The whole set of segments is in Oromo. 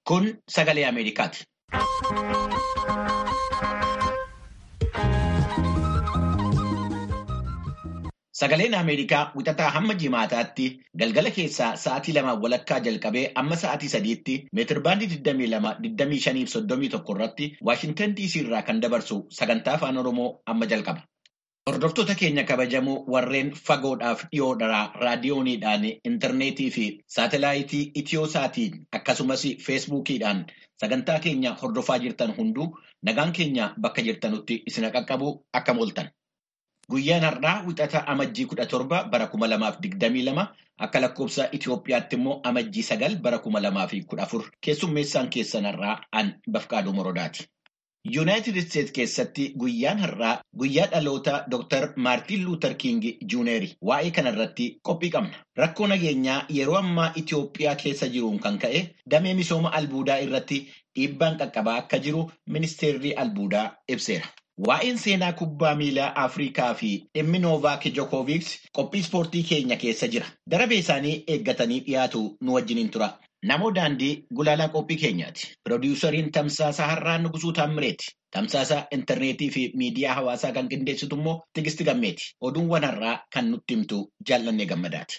Kun sagalee Ameerikaati. Sagaleen Ameerikaa wixataa hamma jimaataatti galgala keessaa sa'aatii lamaan walakkaa jalqabee amma sa'aatii sadiitti meetirbaandii 22-25-31 irratti Waashintan DC irraa kan dabarsu sagantaa afaan Oromoo amma jalqaba. Hordoftoota keenya kabajamoo warreen fagoodhaaf dhiyoodhaa raadiyooniidhaan, intarneetii fi saatelaayitii Itiyooosaatiin akkasumas feesbuukiidhaan sagantaa keenya hordofaa jirtan hunduu nagaan keenya bakka jirtanutti isin qaqqabu akkam ooltan. Guyyaan har'aa wixata amajjii kudha torba bara kuma lamaaf digdamii lama akka lakkoofsa Itoophiyaatti immoo amajjii sagal bara kuma lamaa fi kudha afur keessummeessaan keessan har'aa an Bafqaaduu Morodaati. Yuunaayitid Isteetsi keessatti guyyaan har'aa guyyaa dhaloota Dr. Maartiin Luuter King Juuneeri. Waa'ee kanarratti qophii qabna. Rakkoo nageenyaa yeroo ammaa Itoophiyaa keessa jiruun kan ka'e damee misooma albuudaa irratti dhiibbaan qaqqabaa akka jiru ministeerri albuudaa ibseera. Waa'een seenaa kubbaa miilaa Afrikaa fi dhimmi Noovaak Jokooviks qophii ispoortii keenya keessa jira. Darabee isaanii eeggatanii dhiyaatu nu wajjiniin tura. Namoo daandii gulaalaa qophii keenyaati. Piroodyusariin Tamsaasa Har'aa Nugusuu Taammireeti. Tamsaasa intarneetii fi miidiyaa hawaasaa kan qindeessitu immoo Tigisti Gammeeti. Oduuwwan har'aa kan nutti himtu jaallannee gammadaati.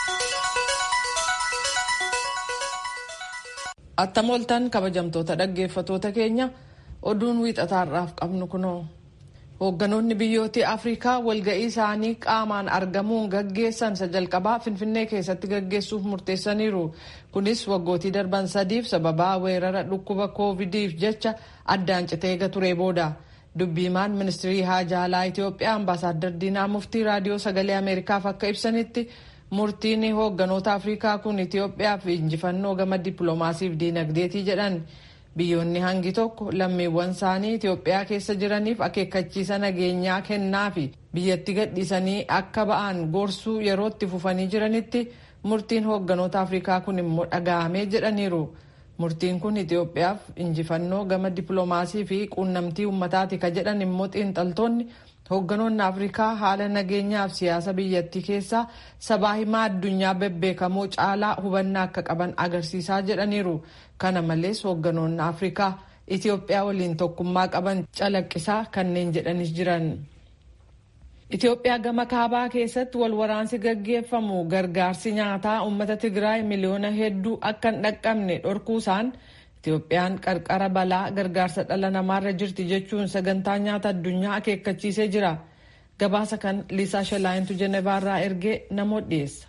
Attam ooltan kabajamtoota dhaggeeffatoota keenya. oduun wiixataarraaf qabnu kunoo hoogganoonni biyyoota afrikaa walga'ii isaanii qaamaan argamuun gaggeessan isa jalqabaa finfinnee keessatti gaggeessuuf murteessaniiru kunis waggootii darban sadiif sababaa weerara dhukkuba koovidiif jecha addaan citee eega ture booda dubbiimaan ministirii haajaa alaa itiyoophiyaa ambaasaaddar diinaa muftii raadiyoo sagalee ameerikaaf akka ibsanitti murtiin hoogganoota afrikaa kun itiyoophiyaaf injifannoo gama dippiloomaasiif diinagdeetii jedhan. biyyoonni hangi tokko lammiiwwan isaanii Itoophiyaa keessa jiraniif akeekkachiisa nageenyaa kennaa fi biyyatti gadhiisanii akka ba'an gorsuu yerootti fufanii jiranitti murtiin hoogganoota Afrikaa kun immoo dhaga'amee jedhaniiru. Murtiin kun Itoophiyaaf injifannoo gama dippiloomaasii fi quunnamtii uummataati ka jedhan immoo xiinxaltoonni hoogganoonni Afrikaa haala nageenyaaf siyaasa biyyattii keessaa sabaa himaa addunyaa bebbeekamoo caalaa hubannaa akka qaban agarsiisaa jedhaniiru. Kana malees hoogganoonni Afrikaa Itoophiyaa waliin tokkummaa qaban calaqqisaa kanneen jedhanis jiran. Itoophiyaa gama kaabaa keessatti wal waraansi gaggeeffamu gargaarsi nyaataa uummata Tigraay miliyoona hedduu akka hin dhaqqabne dhorkuusaan Itoophiyaan qarqara balaa gargaarsa dhala namaarra jirti jechuun sagantaa nyaata addunyaa akeekkachiisee jira. Gabaasa kan Liisaa Shalaayintu Jenevaarraa ergee namoota dhiyeessa.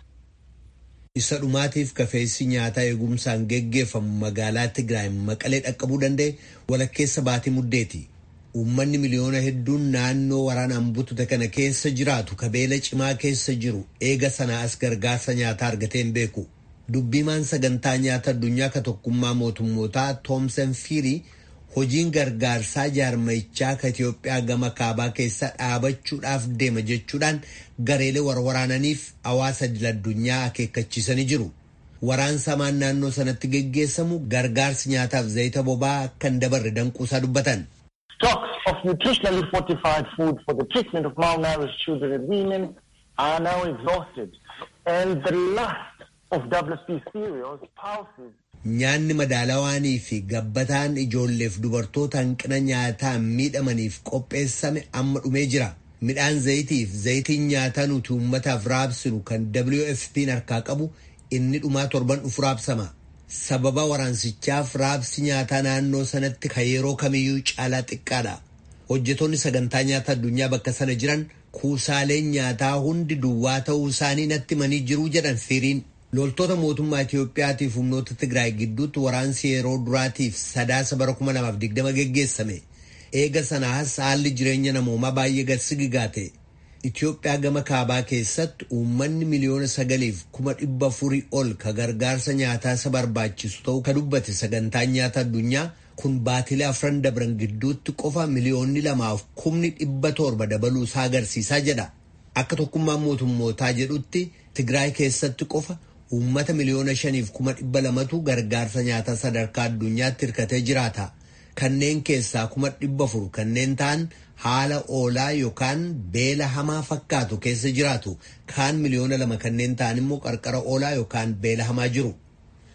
Isa dhumaatiif kafeessi nyaataa eegumsaan geggeeffamu magaalaa Tigraay maqalee dhaqqabuu danda'e walakkeessa baatii muddeeti. Uummanni miliyoona hedduun naannoo waraanaan butute kana keessa jiraatu kabeela cimaa keessa jiru eega sanaa as gargaarsa nyaataa argatee hin beeku. Dubbiimaan sagantaa nyaata addunyaa ka tokkummaa mootummootaa Toomsan Fiirii hojiin gargaarsaa jaarmayichaa ka Itoophiyaa gama kaabaa keessa dhaabachuudhaaf deema jechuudhaan gareelee warwaraananiif hawaasa idil-addunyaa akeekkachiisanii jiru. Waraansamaan naannoo sanatti geggeessamu gargaarsi nyaataaf zayita boba'aa akka hin dabarre danquusaa dubbatan. Stocks of nutritionally fortified food for the treatment of malnourished children and women are now exhausted and the last of WFP cereals, pulses, Nyaanni madaalawaanii fi gabbataan ijoolleef dubartoota hanqina nyaataan miidhamaniif qopheessame amma dhumee jira. Midhaan zayitiif zayitiin nyaataa nuti uummataaf raabsinu kan WFP'n harkaa qabu inni dhumaa torban dhufu raabsama. Sababa waraansichaaf raabsi nyaataa naannoo sanatti kan yeroo kamiyyuu caalaa xiqqaadha. Hojjetoonni sagantaa nyaata addunyaa bakka sana jiran kuusaaleen nyaataa hundi duwwaa ta'uu isaanii natti himanii jiru jedhan firiin. Loltoota mootummaa Itoophiyaatiif humnoota Tigraay gidduutti waraansi yeroo duraatiif sadaasa bara 2020 geggeessame. Eega sanaas haalli jireenya namoomaa baay'ee gadsigigaa ta'e. Itoophiyaa gama kaabaa keessatti uummanni miliyoona sagaliif kuma dhibba afurii ol ka gargaarsa nyaataa isa barbaachisu ta'uu ka dubbate sagantaan nyaata addunyaa kun baatilee afran dabran gidduutti qofa miliyoonni lamaaf kumni dhibba torba dabaluu isaa agarsiisaa jedha. Akka tokkummaan mootummootaa jedhutti Tigraay keessatti qofa uummata miliyoona shaniif kuma dhibba lamatu gargaarsa nyaataa sadarkaa addunyaatti hirkatee jiraata. Kanneen keessaa kuma dhibba afur kanneen ta'an haala oolaa yookaan beela hamaa fakkaatu keessa jiraatu kaan miliyoona lama kanneen ta'an immoo qarqara oolaa yookaan beela hamaa jiru.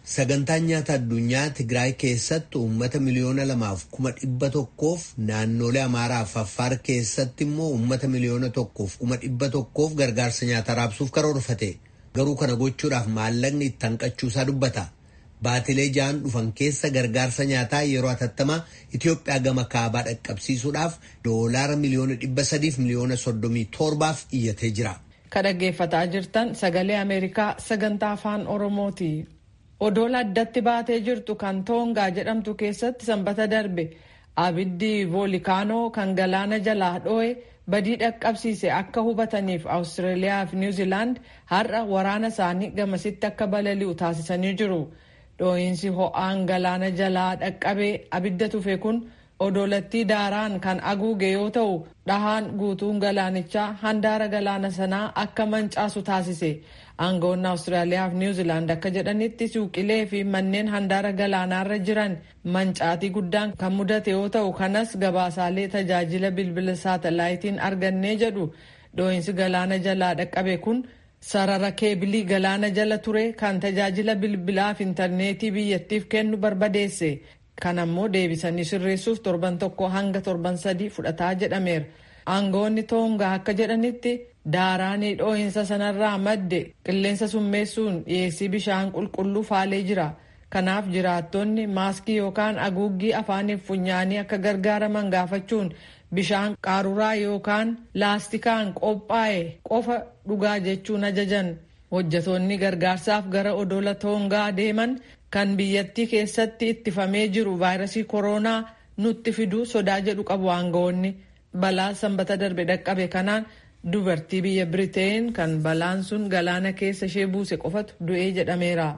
Sagantaan nyaata addunyaa Tigraay keessatti uummata miliyoona lamaaf kuma dhibba tokkoof naannolee Amaaraaf Affaar keessatti immoo uummata miliyoona tokkoof kuma dhibba tokkoof gargaarsa nyaataa raabsuuf karoorfate. Garuu kana gochuudhaaf maallaqni itti hanqachuusaa dubbata. Baatilee ja'an dhufan keessa gargaarsa nyaataa yeroo hatattamaa Itoophiyaa gama kaabaa dhaqqabsiisuudhaaf doolaara miliyoona dhibba sadiif miliyoona soddomii torbaaf iyyatee jira. Ka dhaggeeffataa jirtan sagalee Ameerikaa sagantaa afaan Oromooti. Odoola addatti baatee jirtu kan Toongaa jedhamtu keessatti sanbata darbe abiddi voolikaanoo kan galaana jalaa dho'e badii dhaqqabsiise akka hubataniif Awustiraaliyaa fi Niwuziilaand har'a waraana isaanii gamasitti akka balali'u taasisanii jiru. Dhoo'insi ho'aan galaana jalaa dhaqqabee abidda tufe kun odolattii daaraan kan aguuge yoo ta'u dhahaan guutuun galaanichaa handaara galaana sanaa akka mancaasu taasise. aangoonni awustiraaliyaa fi niwuziilaand akka jedhanitti suuqilee fi manneen handaara galaanaarra jiran mancaatii guddaan kan mudate yoo ta'u kanas gabaasaalee tajaajila bilbila saatalaayitiin argannee jedhu dhoo'insi galaana jalaa dhaqqabe kun sarara keebilii galaana jala ture kan tajaajila bilbilaa fi intarneetii biyyattiif kennu barbadeesse kan ammoo deebisanii sirreessuuf torban tokko hanga torban sadii fudhataa jedhameera. aangoonni toongaa akka jedhanitti daaraanii dhoo'insa sanarraa madde qilleensa summeessuun dhiyeessii bishaan qulqulluu faalee jira kanaaf jiraattonni maaskii yookaan haguuggii afaaniif funyaanii akka gargaaraman gaafachuun bishaan qaaruraa yookaan laastikaan qophaa'e qofa dhugaa jechuun ajajan hojjatoonni gargaarsaaf gara odola toongaa deeman kan biyyattii keessatti ittifamee jiru vaayirasii kooroonaa nutti fiduu sodaa jedhu qabu aangoonni. balaa sanbata darbe dhaqqabe kanaan dubartii biyya biriteen kan balaan sun galaana keessa ishee buuse qofatu du'ee jedhameera.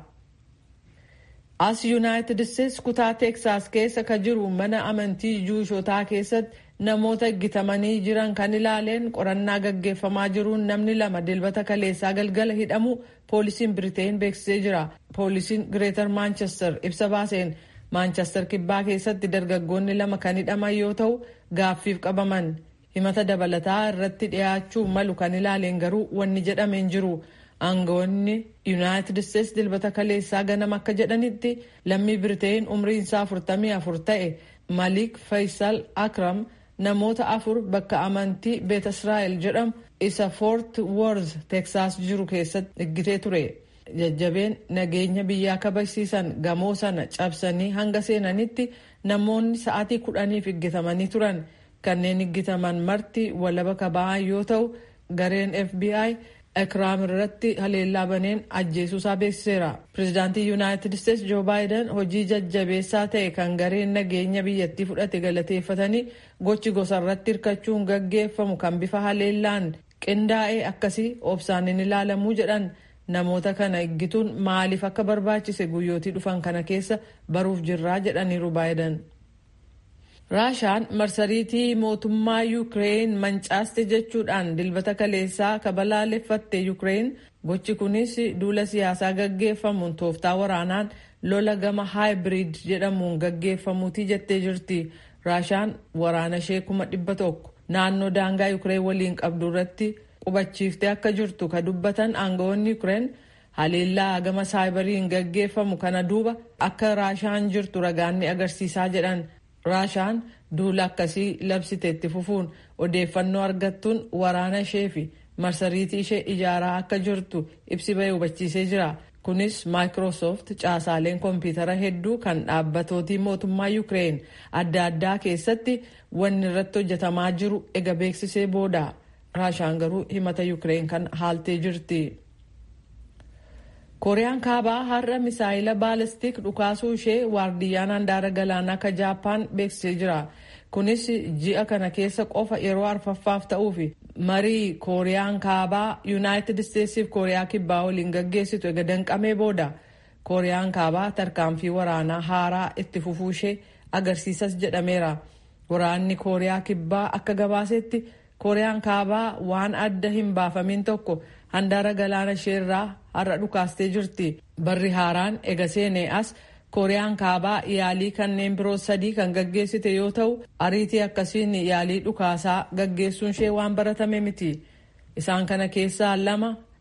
as yuunaayitid isteetsi kutaa teeksaas keessa ka jiru mana amantii juushotaa keessatti namoota eeggatamanii jiran kan ilaaleen qorannaa gaggeeffamaa jiruun namni lama dilbata kaleessaa galgala hidhamu poolisiin biriteen beeksisee jira poolisiin gireetar maanchestar ibsa baaseen maanchestar kibbaa keessatti dargaggoonni lama kan hidhaman yoo ta'u gaaffiif qabaman himata dabalataa irratti dhiyaachuu malu kan ilaaleen garuu wanni jedhameen jiru aangoonni yuunaayitid isteetsi dilbata kaleessaa ganama akka jedhanitti lammii biriteen umriin isaa afurtamii afur ta'e malik faysal akram namoota afur bakka amantii beet israa'el jedhamu isa foort worth teeksaas jiru keessatti eeggitee ture. jajjabeen nageenya biyyaa kabachiisan gamoo sana cabsanii hanga seenanitti namoonni sa'aatii kudhaniif eeggatamanii turan kanneen eeggataman marti walaba kaba'an yoo ta'u gareen fbi akraam irratti haleellaa baneen ajjeesuusaa beeksiseera pirezidaantii yuunaayitid isteetsi joo baayiden hojii jajjabeessaa ta'e kan gareen nageenya biyyattii fudhate galateeffatanii gochi gosa irratti hirkachuun gaggeeffamu kan bifa haleellaan qindaa'ee akkasii obsaan hin ilaalamuu jedhan namoota kana eeggatuun maaliif akka barbaachise guyyootii dhufan kana keessa baruuf jirraa jedhaniiru baayiden. raashaan marsariitii mootummaa yuukireen mancaaste jechuudhaan dilbata kaleessaa kabalaaleffatte yuukireen gochi kunis duula siyaasaa gaggeeffamuun tooftaa waraanaan lola gama haayibiriid jedhamuun gaggeeffamuutii jettee jirti raashaan waraana ishee kuma dhibba tokko naannoo daangaa yuukireen waliin qabdu irratti qubachiiftee akka jirtu ka dubbatan aangawoonni yuukireen haleellaa gama saayibariin gaggeeffamu kana duuba akka raashaan jirtu ragaanni agarsiisaa jedhan raashaan duula akkasii labsite itti fufuun odeeffannoo argattuun waraana ishee fi marsariitii ishee ijaaraa akka jirtu ibsi bahee hubachiisee jira kunis maayikiroosoft caasaaleen koompitara hedduu kan dhaabbatootii mootummaa yuukireen adda addaa keessatti wanni irratti hojjetamaa jiru ega beeksisee booda raashaan garuu himata yuukireen kan haaltee jirti. kooriyaan kaabaa har'a misaayila baalistik dhukaasuu ishee waardiyyaan handaara galaanaa ka jaappaan beeksisee jira kunis ji'a kana keessa qofa yeroo arfaffaaf ta'uuf marii kooriyaan kaabaa yuunaayitid isteetsiif kooriyaa kibbaa waliin gaggeessitu ega danqamee booda kooriyaan kaabaa tarkaanfii waraanaa haaraa itti fufuu ishee agarsiisas jedhameera waraanni kooriyaa kibbaa akka gabaasetti kooriyaan kaabaa waan adda hin baafamin tokko handaara galaana isheerraa har'a dhukaastee jirti barri haaraan ega seenee as kooriyaan kaabaa yaalii kanneen biroo sadii kan gaggeessite yoo ta'u ariitii akkasiin yaalii dhukaasaa gaggeessuun ishee waan baratame miti isaan kana keessaa lama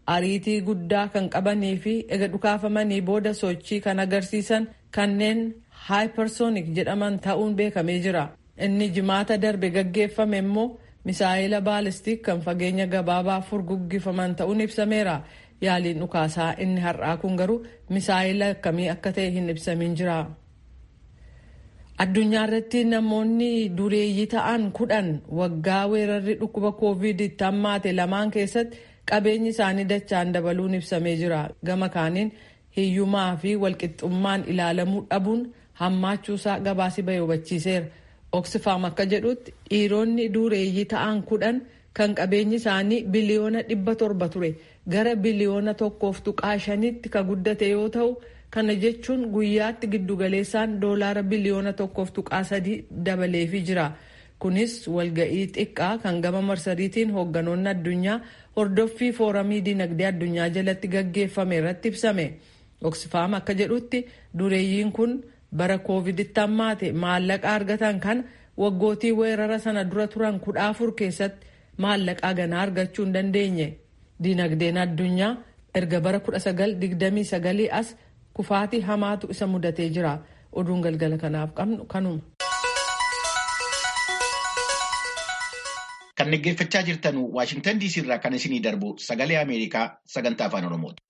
ariitii guddaa kan qabanii fi ega dhukaafamanii booda sochii kan agarsiisan kanneen hypersonic jedhaman ta'uun beekamee jira. Inni jimaata darbe gaggeeffame immoo misaa'ila baalistik kan fageenya gabaabaa furguggifaman ta'uun ibsameera. Yaaliin dhukaasaa inni har'aa kun garuu misaa'ila akkamii akka ta'e hin ibsamin jira. Addunyaa irratti namoonni dureeyyii ta'an kudhan waggaa weerarri dhukkuba koovid itti hammaate lamaan keessatti qabeenyi isaanii dachaan dabaluun ibsamee jira. Gama kaaniin hiyyumaa fi walqixxummaan ilaalamuu dhabuun hammaachuusaa gabaasi bahee hubachiiseera. Oxfam akka jedhutti dhiironni dureeyyii ta'an kudhan kan qabeenyi isaanii biliyoona dhibba torba ture gara biliyoona tokkoof tuqaa shanitti ka guddate yoo ta'u kana jechuun guyyaatti giddugaleessaan doolaara biliyoona tokkoof tuqaa sadii dabaleefii jira. Kunis walga'ii xiqqaa kan gama marsariitiin hoogganoonni addunyaa hordoffii fooramii dinagdee addunyaa jalatti gaggeeffame irratti ibsame. Oxfam akka jedhutti dureeyyiin kun bara kooviditti hammaate maallaqa argatan kan waggootii weerara sana dura turan kudha afur keessatti maallaqaa ganaa argachuu hin dandeenye. Dinagdeen addunyaa erga bara 1929 as kufaatii hamaatu isa mudatee jira. Oduun galgala kanaaf qabnu kanuma. Kan dhaggeeffachaa jirtan Waashingtan DC irraa kan isinii darbu sagalee Ameerikaa sagantaa afaan Oromooti.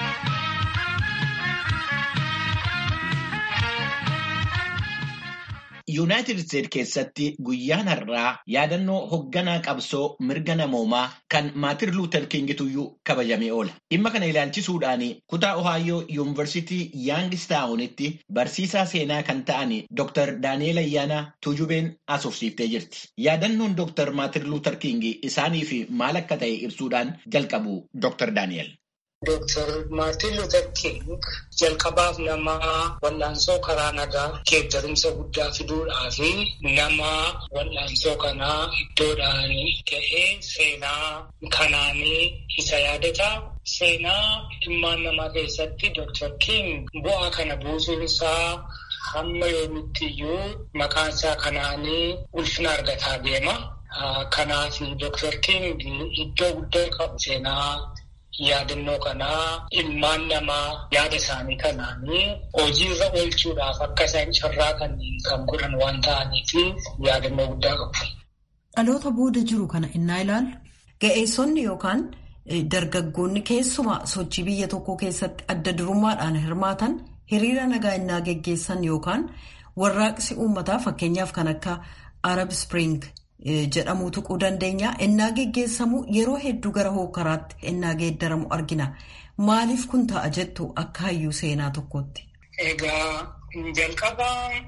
Yuunaayitid Isteet keessatti guyyaan har'aa yaadannoo hoogganaa qabsoo mirga namoomaa kan Maartin Luuter Kingituyyuu kabajamee oola. Dhimma kana ilaalchisuudhaan kutaa Ohaayoo Yuunivarsiitii Yaangistaawunitti barsiisaa seenaa kan ta'an Dr. Daani'eel Ayyaanaa Tuujubeen asoofsiiftee jirti. Yaadannoon Dr. Maartin Luuter King isaaniif maal akka ta'e ibsuudhaan jalqabu Dr. Daani'eel. Dooktar Maartin Luuter King jalqabaaf nama wal'aansoo karaa nagaa geeddarumsa guddaa fiduudhaa fi nama wal'aansoo kanaa iddoodhaan ga'ee seenaa kanaanii isa yaadata. Seenaa ilmaan namaa keessatti Dooktar King bu'aa kana buusuun isaa hamma yoomitti iyyuu maqaan isaa kanaanii ulfina argataa deema. Kanaaf Dooktar King iddoo guddaa qabu seenaa. yaadannoo kanaa ilmaan namaa yaada isaanii kanaanii hojiirra oolchuudhaaf akka isaan carraa kanneen kan godhan waan ta'aniif yaadannoo guddaa qabu. Dhaloota booda jiru kana innaa ilaallu ga'eessonni yookaan dargaggoonni keessumaa sochii biyya tokko keessatti adda durummaadhaan hirmaatan hiriira nagaa innaa geggeessan yookaan warraaqsi uummataa fakkeenyaaf kan akka Arab Spring. jedhamu tuquu dandeenya. Innaa geggeessamu yeroo hedduu gara hookaraatti innaa geeddaramu argina. Maaliif kun ta'a jettu akka hayyuu seenaa tokkootti? Egaa jalqaba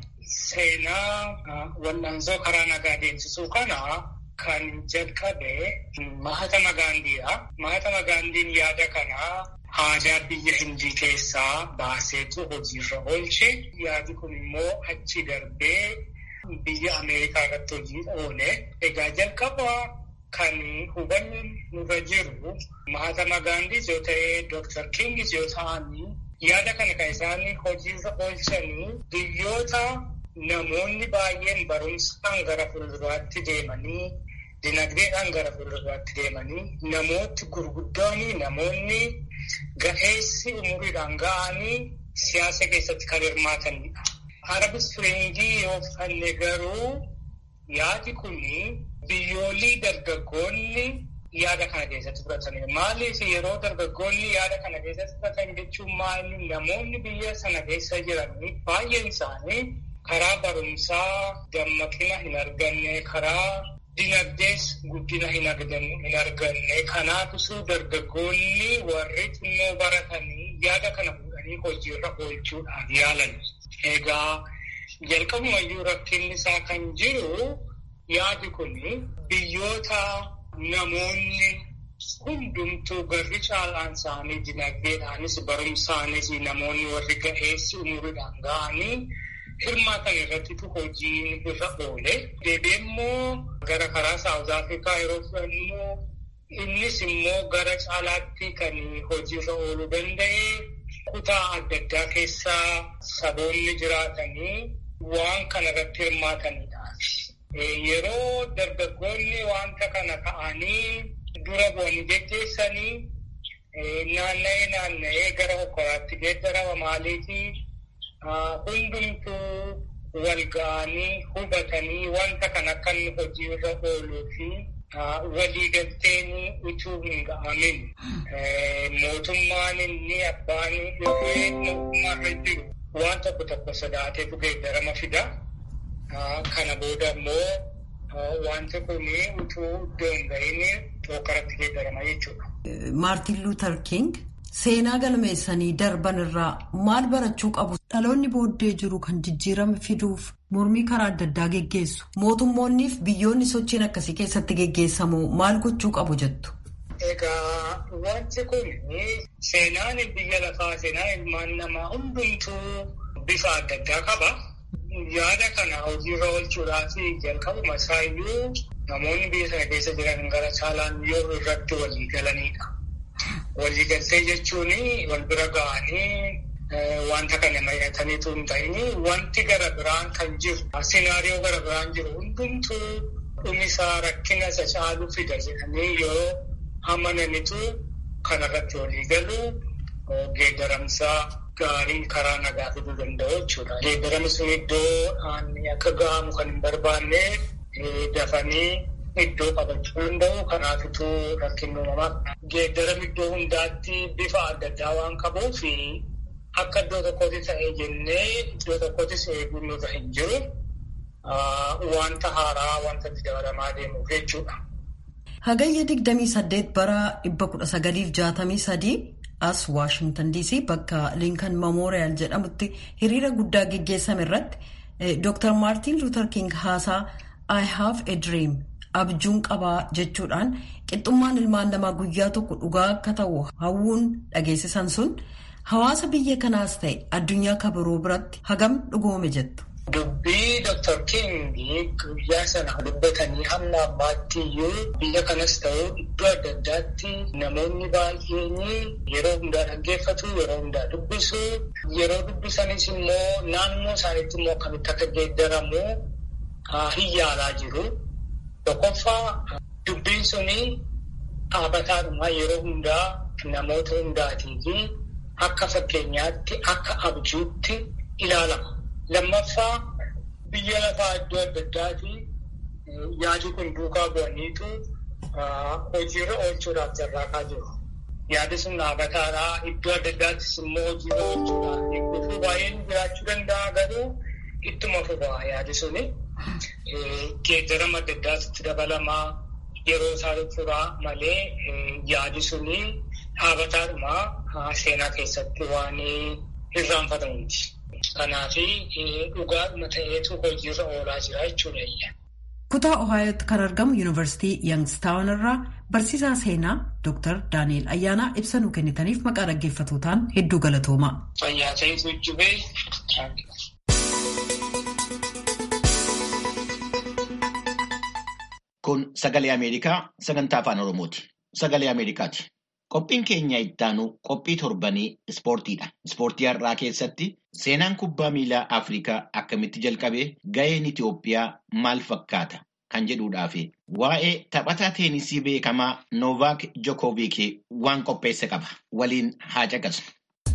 seenaa wal'aansoo karaa nagaa deemsisuu kana kan jalqabe Mahatma Gaandiidha. Mahatma Gaandiin yaada kana aadaa biyya Hindii keessaa baaseetu hojiirra oolche. Yaadi kun immoo achi darbee biyya Ameerikaa irratti hojii oole. Egaa jalqaba kan hubannu nurra jiru Mahatma Gaandis yoo ta'e Dr. Kingis yoo ta'anii yaada kana kan isaan hojiirra oolchanii biyyoota namoonni baay'een barumsaan gara fuulduraatti deemanii dinagdeedhaan gara fuulduraatti deemanii namooti gurguddoonni namoonni ga'eessi umuriidhaan ga'anii siyaasa keessatti kan hirmaatanidha. Arab Springii yoo fudhanne garuu yaadi kun biyyoolii dargaggoonni yaada kana keessatti fudhatanidha. Maaliif yeroo dargaggoonni yaada kana keessatti fudhatan jechuun maali namoonni biyya sana keessa jiran baay'een isaanii karaa barumsaa dammaqina hin arganne karaa dinagdees guddina hin arganne kanaafisuu dargaggoonni warri xinnoo baratanii yaada kana fuudhanii hojiirra oolchuudhaaf yaalan. Egaa jalqabumayyuu rakkinni isaa kan jiru yaadi kun biyyoota namoonni hundumtuu garri caalaan isaanii dinagdeedhaanis barumsaanis namoonni warri ga'eessi umuriidhaan ga'anii hirmaatan irrattitu hojiin irra oole. Deebi'ee immoo gara karaa Saawuz Afrikaa yeroo fudhannu innis immoo gara caalaatti kan hojiirra ooluu danda'e kutaa adda addaa keessaa saboonni jiraatanii waan kana irratti hirmaatanidha. Yeroo dargaggoonni wanta kana ka'anii dura bu'anii geggeessanii naanna'ee naanna'ee gara hokkoraatti geeddarama maaliifi hundumtuu wal ga'anii hubatanii wanta kan akka inni hojiirra ooluu fi waliigalteen utuu hin ga'amin mootummaan inni abbaan dhufee mootummaarra jiru waan tokko tokko sodaateetu geeddarama fida. Kana booda immoo wanti kun utuu iddoo hin ga'iin hokkoratti geeddarama jechuudha. Maartin Luuter King seenaa galmeessanii darban irraa maal barachuu qabu? Dhaloonni booddee jiru kan jijjiirama fiduuf mormii karaa adda addaa geggeessu. Mootummoonniif biyyoonni sochiin akkasii keessatti geggeessamu maal gochuu qabu jettu? Egaa wanti kun seenaan biyya lafaa seenaan ilmaan namaa hundumtuu bifa adda addaa qaba. Yaada kana hojiirra oolchuudhaaf jalqabuma isaayyuu namoonni biyya sana keessa jiran gara caalaan yoo irratti walii galanidha. Waliigaltee jechuun wal bira ga'anii wanta kana mari'ataniitu hin ta'in wanti gara biraan kan jiru sinaariyoo gara biraan jiru hundumtuu dhumisaa rakkina isa caaluu fida jedhanii yoo amananitu kanarratti walii galu geeddaramsaa gaarii karaa nagaa fiduu danda'u jechuudha. Geeddaramni sun iddoo akka ga'amu kan hin barbaanne dafanii iddoo qabachuu danda'u kanaafituu rakkinni uumamaa geeddaram iddoo hundaatti bifa adda addaa waan qabuuf akka iddoo tokkotti ta'ee jennee iddoo tokkottis eeguun nurra hin jiru wanta haaraa wanta itti dabalamaa deemuuf jechuudha. Hagayya 28 bara 1963 as Waashingtan DC bakka Linkan Memorial jedhamutti hiriira guddaa geggeessame irratti Dr. Maartin Luther King haasaa I have a dream abjuun qabaa jechuudhaan qixxummaan ilmaan namaa guyyaa tokko dhugaa akka ta'u hawwuun dhageessisan sun hawaasa biyya kanaas ta'e addunyaa kabiroo biratti hagam dhugoome jettu. Dubbii Dr. King guyyaa sana dubbatanii hamma ammaatti iyyuu biyya kanas ta'u iddoo adda addaatti namoonni baay'een yeroo hundaa dhaggeeffatu, yeroo hundaa dubbisu, yeroo dubbisanis immoo naannoo isaaniitti immoo akkamitti akka geeddaramu hin yaalaa jiru. Tokkoffaa dubbiin suni dhaabataadhuma yeroo hundaa namoota hundaatii fi akka fakkeenyaatti akka abjuutti ilaalama. Lammaffaa biyya lafaa iddoo adda addaati yaadi kun duukaa bu'aniitu hojiirra oolchuudhaaf carraaqaa jiru. Yaadi sun dhaabataadhaa iddoo adda addaattis immoo hojiirra oolchuudhaaf eeggatu baay'een jiraachuu danda'a garuu ittuma fufa yaadi suni. Geeddarama adda addaatti dabalamaa yeroo isaa furaa malee yaadi suni dhaabataadhuma seenaa keessatti waan irraanfatamuuti. Kanaaf dhugaadhuma ta'eetu hojiirra oolaa jira jechuudha. Kutaa Ohaayotti kan argamu Yuunivarsiitii Yangstaawun irraa barsiisaa seenaa Dr. Daani'el Ayyaanaa ibsa nuu kennitaniif maqaa dhaggeeffatootaan hedduu galatooma. Fayyaa ta'eetu jubee. Kun sagalee Ameerikaa sagantaa afaan Oromooti. Sagalee Ameerikaati. Qophiin keenya ittaanu qophii torbanii ispoortiidha. Ispoortii har'aa keessatti seenaan kubbaa miilaa Afrikaa akkamitti jalqabee ga'een Itoophiyaa maal fakkaata kan jedhuudhaa fi waa'ee taphataa teenisii beekamaa Noovaak Jokooviik waan qopheesse qaba. Waliin haa caqasnu.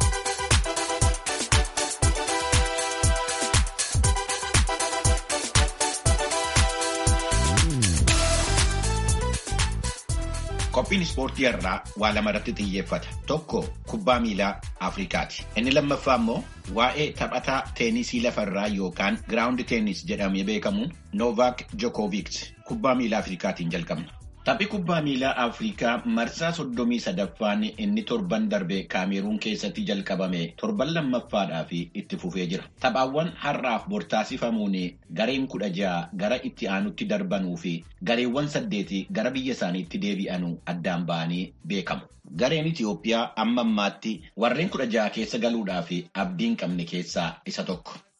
Qophiin ispoortii irraa waa lama irratti xiyyeeffata. Tokko kubbaa miilaa Afrikaati. Inni lammaffaa immoo waa'ee taphataa teenisii lafarraa yookaan giraawundi teenis jedhamee beekamu Noovaak Jokooviik kubbaa miilaa Afrikaatiin jalqabna. Taphni kubbaa miilaa Afrikaa marsaa soddomii sadaffaan inni torban darbe Kaameruun keessatti jalqabame torban lammaffaadhaaf itti fufee jira. Taphaawwan har'aaf bortaasifamuun gareen kudha ja'a gara itti aanutti darbanuu fi gareewwan saddeeti gara biyya isaaniitti deebi'anuu addaan ba'anii beekamu. Gareen Itiyoophiyaa amma ammaatti warreen kudha ja'a keessa galuudhaaf abdiin qabne keessaa isa tokko.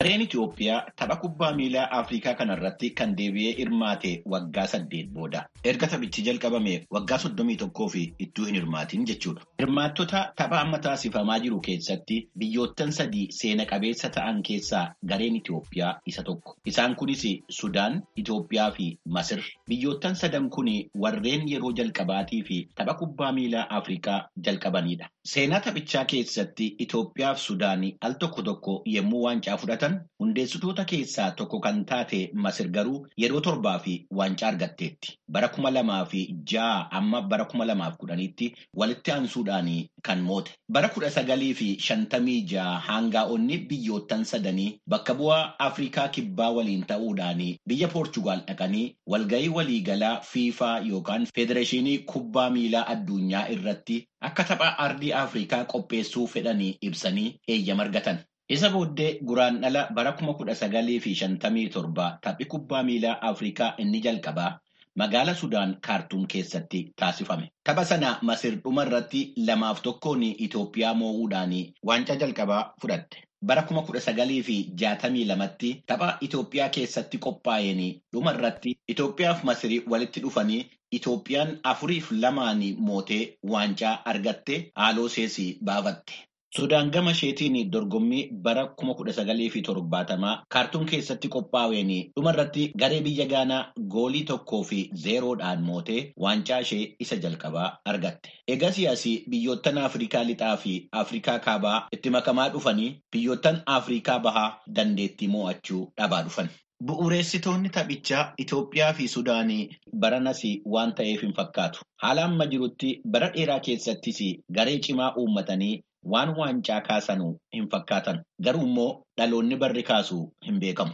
Gareen Itoophiyaa tapha kubbaa miilaa Afrikaa kanarratti kan deebi'ee hirmaate waggaa saddeet booda. Erga taphichi jalqabame waggaa soddomii tokkoo fi ittuu hin hirmaatin jechuudha. Hirmaattota tapha amma taasifamaa jiru keessatti biyyoottan sadii seena qabeessa ta'an keessaa gareen Itoophiyaa isa tokko. Isaan kunis Sudaan, Itoophiyaa fi Masir. Biyyoottan sadan kun warreen yeroo jalqabaatii fi tapha kubbaa miilaa Afrikaa jalqabanidha. Seenaa taphichaa keessatti Itoophiyaa fi Sudaan al tokko tokko yommuu waancaa fudhatan hundeessitoota keessaa tokko kan taate Masir garuu yeroo torbaa fi waancaa argatteetti. Bara kuma lamaa fi ja'a amma bara kuma lamaaf kudhaniitti walitti aansuudhaan kan moote. Bara kudha sagalii fi shantamii ja'a hangaa'onni biyyoottan sadanii bakka bu'aa Afrikaa kibbaa waliin ta'uudhaan biyya Poorchugaal dhaqanii walgahii waliigalaa fiifaa yookaan federeeshinii kubbaa miilaa addunyaa irratti akka tapha ardii Afrikaa qopheessuu fedhanii ibsanii eeyyama argatan. Isa booddee guraandhala bara kuma kudha sagalii fi shantamii torba taphni kubbaa miilaa Afrikaa inni jalqabaa magaala Sudaan kaartuum keessatti taasifame. Tapha sana Masir dhuma irratti lamaaf tokkoon Itoophiyaa moo'uudhaan waancaa jalqabaa fudhatte. Bara kuma kudha sagalii fi jaatamii lamatti tapha Itoophiyaa keessatti qophaa'een dhuma irratti Itoophiyaa fi Masirii walitti dhufanii Itoophiyaan afuriif lamaan mootee waancaa argatte haaloo seesii baafatte. Sudaan gama isheetiin dorgommii bara kuma kudha sagalii fi torbaatamaa kaartuum keessatti qophaa'een dhuma irratti garee biyya Gaanaa goolii tokkoo fi zeeroodhaan mootee waancaa ishee isa jalqabaa argatte. Egaa siyaasii biyyoottan Afrikaa lixaa fi Afrikaa kaabaa itti makamaa dhufanii biyyoottan Afrikaa bahaa dandeettii mo'achuu dhabaa dhufan. Bu'uureessitoonni taphichaa Itoophiyaa fi Sudaanii baranas waan ta'eef hin fakkaatu. Haala amma jirutti bara dheeraa keessattis garee cimaa uummatanii waan waancaa kaasanuu hin fakkaatan. Garuu immoo dhaloonni barri kaasu hin beekamu.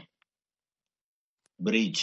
Biriij.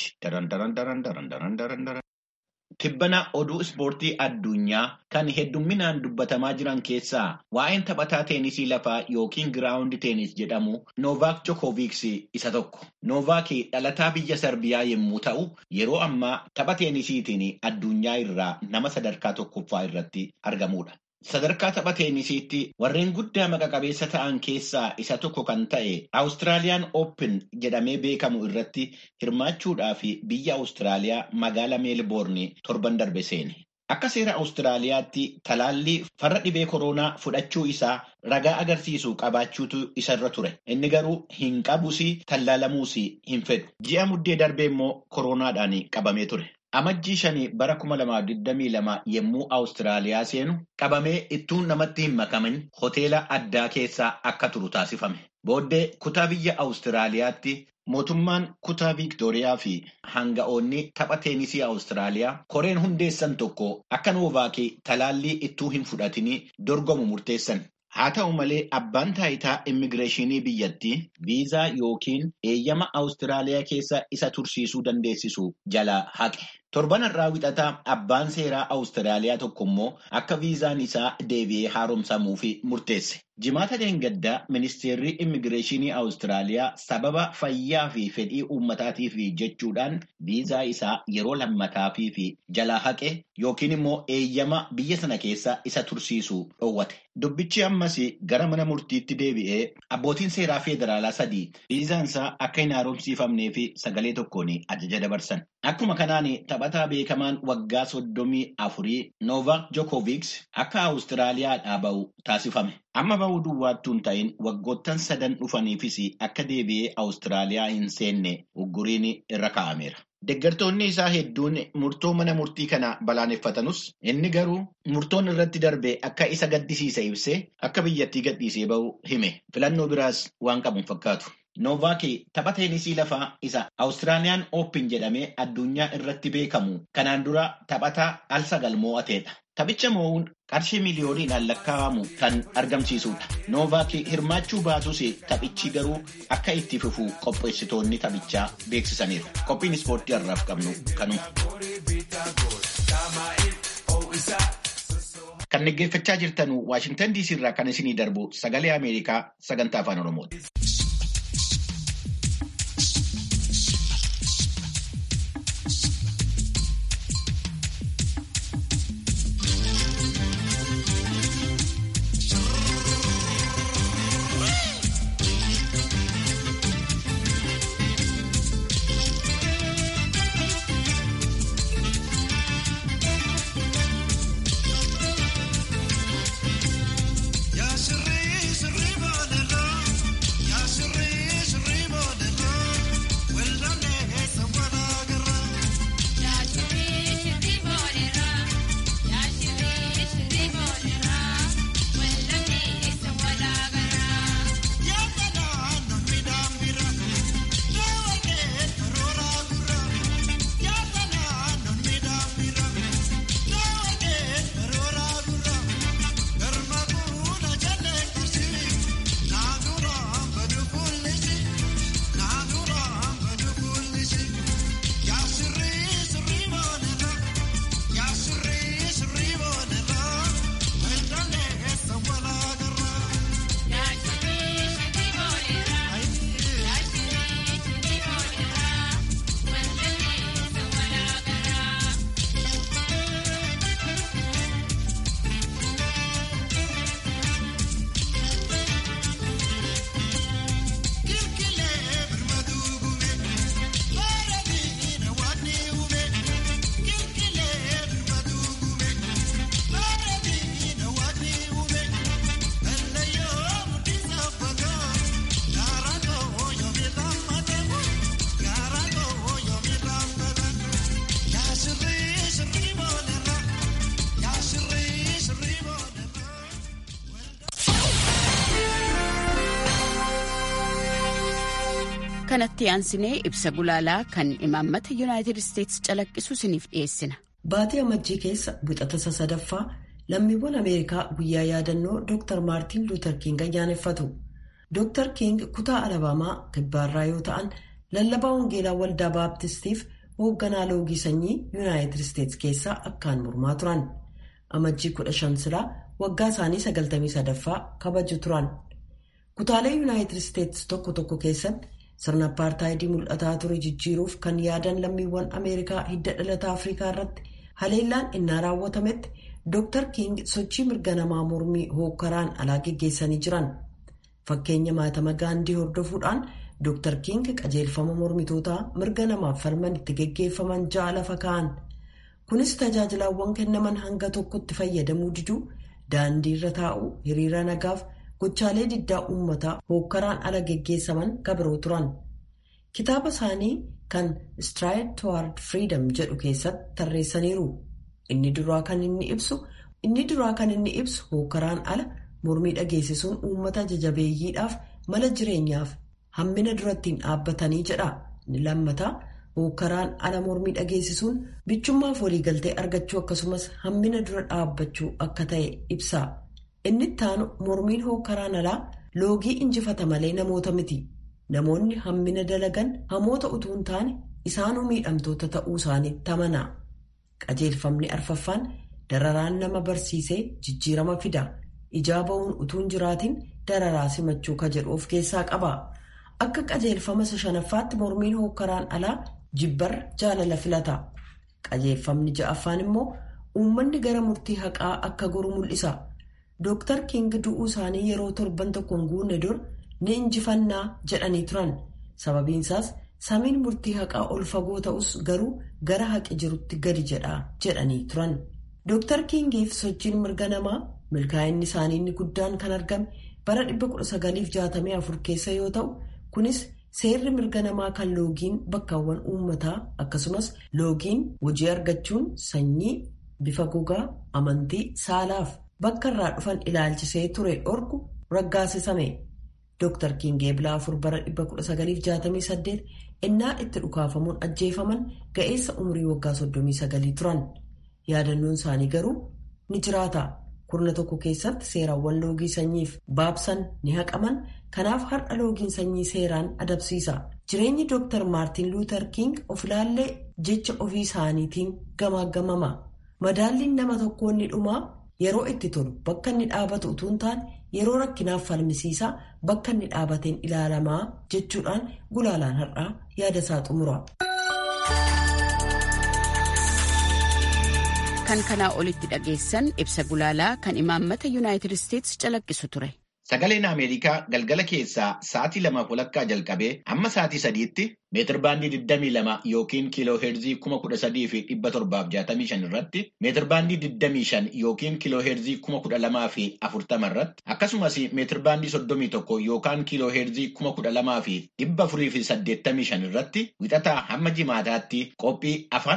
Tibbana oduu ispoortii addunyaa kan heddumminaan dubbatamaa jiran keessaa waa'een taphataa teenisii lafaa yookiin giraawundi teenis jedhamu Noovaak Jokooviks isa tokko. Noovaak dhalataa biyya Sarbiyaa yommuu ta'u, yeroo ammaa tapha teenisiitiin addunyaa irraa nama sadarkaa tokkoffaa irratti argamudha. Sadarkaa tapha teenisiitti warreen guddaa maqa qabeessa ta'an keessaa isa tokko kan ta'e Awustiraaliyaan Open jedhamee beekamu irratti hirmaachuudhaaf biyya Awustiraaliyaa magaala Meelboorni torban darbe seene. Akka seera Awustiraaliyaatti talaallii farra dhibee koronaa fudhachuu isaa ragaa agarsiisu qabaachuutu isarra ture. Inni garuu hin qabus tallaalamuus hin fedhu. Ji'a muddee darbee immoo koronaadhaan qabamee ture. Amajjii shanii bara kuma lamaaf digdamii lama yommuu Awustiraaliyaa seenu qabamee ittuun namatti hin makamin hoteela addaa keessaa akka turu taasifame. Booddee kutaa biyya Awustiraaliyaatti mootummaan kutaa Viiktooriyaa fi hanga'oonni tapha teenisii Awustiraaliyaa koreen hundeessan tokko akka Noovaakii talaallii ittuu hin fudhatinii dorgomu murteessan. Haa ta'u malee abbaan taayitaa immigireeshinii biyyattii viizaa yookiin eeyyama Awustiraaliyaa keessa isa tursiisuu dandeessisu jalaa haqe. Torban irraa wixataa abbaan seeraa Awustiraaliyaa tokko immoo akka viizaan isaa deebi'ee haaromsamuuf murteesse. Jimaata deengaddaa ministeerri immigireeshinii Awustiraaliyaa sababa fayyaa fi fedhii uummataatiif jechuudhaan viizaa isaa yeroo lammataafi fi jalaa haqe yookiin immoo eeyyama biyya sana keessa isa tursiisu dhoowwate. Dubbichi ammas gara mana murtiitti deebi'ee abbootiin seeraa federaalaa sadii viizaan isaa akka hin haaromsiifamnee fi sagalee tokkoon ajaja dabarsan. Akkuma kanaan taphataa beekamaan waggaa soddomii afurii Noovaak Jokooviks akka Awustiraaliyaadhaa bahu taasifame. Amma bahuu duwwaattuu hin ta'in waggoottan sadan dhufaniifis akka deebi'ee Awustiraaliyaa hin seenne ugguriin irra kaa'ameera. Deeggartoonni isaa hedduun murtoo mana murtii kana balaaleffatanus inni garuu murtoon irratti darbe akka isa gaddisiise ibsee akka biyyattii gadhiisee bahu hime. Filannoo biraas waan qabu hin fakkaatu. Noovaak tapha teenisii lafaa isa Awustiraaliyaan Oopin jedhamee addunyaa irratti beekamu kanaan dura taphataa al sagal moo'ateedha. Taphicha moo'uun qarshii miliyooniidhaan lakkaa'amu kan argamsiisudha. Noovaak hirmaachuu baatus taphichi garuu akka itti fufu qopheessitoonni taphichaa beeksisaniiru. Qophiin ispoortii har'aaf qabnu kanuma. Kan dhaggeeffachaa jirtan Waashintan DC irraa kan isinii darbu sagalee Ameerikaa sagantaa afaan Oromooti. kanatti aansinee ibsa gulaalaa kan imaammata yuunaayitid isteetsi calaqqisu isiniif dhiyeessina. Baatii amajjii keessa wixata sadaffaa lammiiwwan Ameerikaa guyyaa yaadannoo Dr. Maartiin Luuter King ayyaaneffatu. Dr. King kutaa Alabaamaa kibbaarraa yoo ta'an lallabaa wangeelaa waldaa baaptistiif hoogganaa loogii sanyii yuunaayitid isteetsi keessaa akkaan mormaa turan. Amajjii kudha shan silaa waggaa isaanii sagaltamii sadaffaa kabaju turan. Kutaalee yuunaayitid isteetsi tokko tokko keessatti sirna apartaayidii mul'ataa ture jijjiiruuf kan yaadan lammiiwwan Ameerikaa hidda dhalata Afrikaa irratti haleellaan innaa raawwatametti Dr. King sochii mirga namaa mormii hookkaraan alaa geggeessanii jiran. Fakkeenya maatama gaandii hordofuudhaan Dr. King qajeelfama mormitootaa mirga namaaf falman itti geggeeffaman ja'a lafa kaa'an. Kunis tajaajilaawwan kennaman hanga tokkotti fayyadamuu diduu daandii irra taa'uu hiriira nagaaf gochaalee diddaa uummataa hookkaraan ala geggeessaman kabiroo turan. Kitaaba isaanii kan Stride Toward Freedom jedhu keessatti tarreessaniiru. Inni duraa kan inni ibsu inni duraa kan inni ibsu hookkaraan ala mormii dhageessisuun uummata jajabeeyyiidhaaf mala jireenyaaf hammina durattiin dhaabbatanii jedha. Inni lammataa hookkaraan ala mormii dhageessisuun bichummaaf waliigaltee argachuu akkasumas hammina dura dhaabbachuu akka ta'e ibsa. Inni ittaanu mormiin hookkaraan alaa loogii injifata malee namoota miti. Namoonni hammina dalagan hamoota utuu hin taane isaanuu miidhamtoota ta'uu isaaniitti amana. Qajeelfamni arfaffaan dararaan nama barsiisee jijjiirama fida. Ijaa ba'uun utuu hin jiraatin dararaa simachuu ka jedhu of keessaa qaba. Akka qajeelfama shanaffaatti mormiin hookkaraan alaa jibbarra jaalala filata. Qajeelfamni ja'affaan immoo uummanni gara murtii haqaa akka goru mul'isa. Dooktar King du'uu isaanii yeroo torban tokko hin guunne dur ni injifannaa jedhanii turan. Sababiinsaas samiin murtii haqaa ol fagoo ta'us garuu gara haqi jirutti gadi jedhaa jedhanii turan. Dooktar Kingiif sochiin mirga namaa milkaa'inni isaanii inni guddaan kan argame bara 1964 keessa yoo ta'u kunis seerri mirga namaa kan loogiin bakkaawwan uummataa akkasumas loogiin hojii argachuun sanyii bifa gogaa amantii saalaaf bakka irraa dhufan ilaalchisee ture dhorku raggaasisame. Dooktar King eebilaa afur bara 1968 innaa itti dhukaafamuun ajjeefaman ga'eessa umurii waggaa 39 turan. Yaadannoon isaanii garuu ni jiraata. Kurna tokko keessatti seeraawwan loogii sanyiif baabsan ni haqaman. Kanaaf har'a loogiin sanyii seeraan adabsiisa. Jireenyi Dooktar Maartiin Luuter King of ilaallee jecha ofii isaaniitiin gamaagamama. Madaalliin nama tokkoo inni dhumaa yeroo itti tolu bakka inni dhaabatu utuu hin taane yeroo rakkinaaf falmisiisaa bakka inni dhaabateen ilaalamaa jechuudhaan gulaalaan har'aa yaada isaa xumura. Kan kanaa olitti dhageessan ibsa gulaalaa kan imaammata yuunaayitid isteetsi calaqqisu ture. Sagaleen Ameerikaa galgala keessaa sa'aatii lamaaf walakkaa jalqabee hamma sa'aatii sadiitti meetir baandii 22 yookiin kiiloo heerzii 13,765 irratti meetir baandii 25 yookiin kiiloo heerzii 12,040 irratti akkasumas meetir baandii 31 yookaan kiiloo heerzii 12,485 irratti wixataa hamma jimaataatti qophii afaan